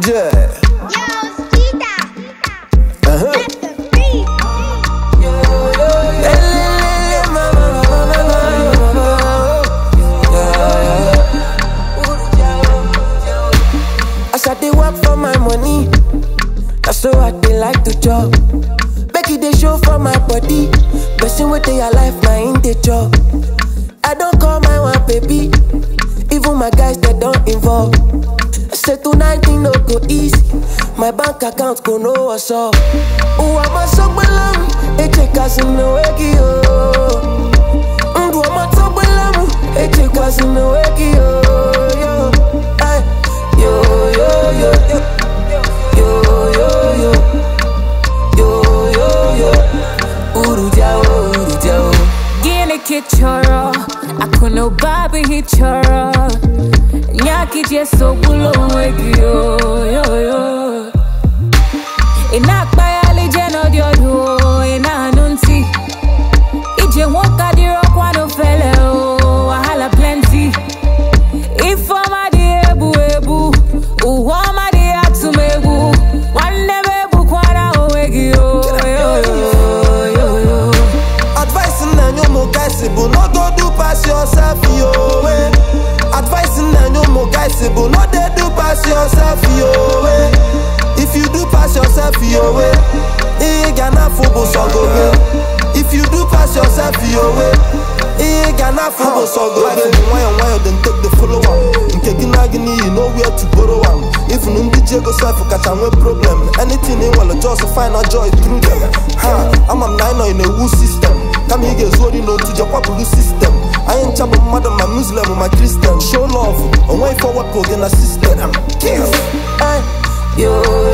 Yeah. Yo, Skita. Uh-huh. Let the beat. As I dey work for my money, that's so I dey like to chop. Make it dey show for my body, person wey dey alive na in dey chop. I don call my one baby, even my guys they don involve. Say tonight thing no go easy, my bank account go know what's up. Uwa masogbelam, eche kasino weki yo. Ndu ọmọ tó gbé lámù, eche kasino weki yo. Yo, ay, yo, yo, yo, yo. Yo, yo, yo. Yo, yo, yo. Uruja, oh, uruja, oh. Gine kichoro, akuno babi hichoro. Nyaki jeso bulo wegi yo yo yo. Ina kpayali jeno diodo, ina nunti. Ije woka diro kwano fele o, wahala plenty. Ifoma di ebu ebu, uwoma di atumegu. Wande bebu kwana owegi yo yo yo yo yo. Advice na nyo guys bụ no go do pass yourself yo eh. Advice na nyo guys bụ no dey do pass yourself yo eh. If you do pass yourself yo eh, ị ga na-afụ bụ sọgobe If you do pass yourself yo eh, ị ga na-afụ bụ sọgobe Life bụ nwayọ nwayọ then take the follow am Nke gị na gị n'iyi know where to borrow am Even ndị ji ego sef kacha nwee problem Anything ị nwere just find a joy through them ha ama m na anyị nọ in a wu system kama ị ga-ezu ori n'otu jekwapụrụ sistem anyị ncha bụ mmadụ ma muslim ma kristian show love onweghị fọwepụ gị na sistem Ay, yo,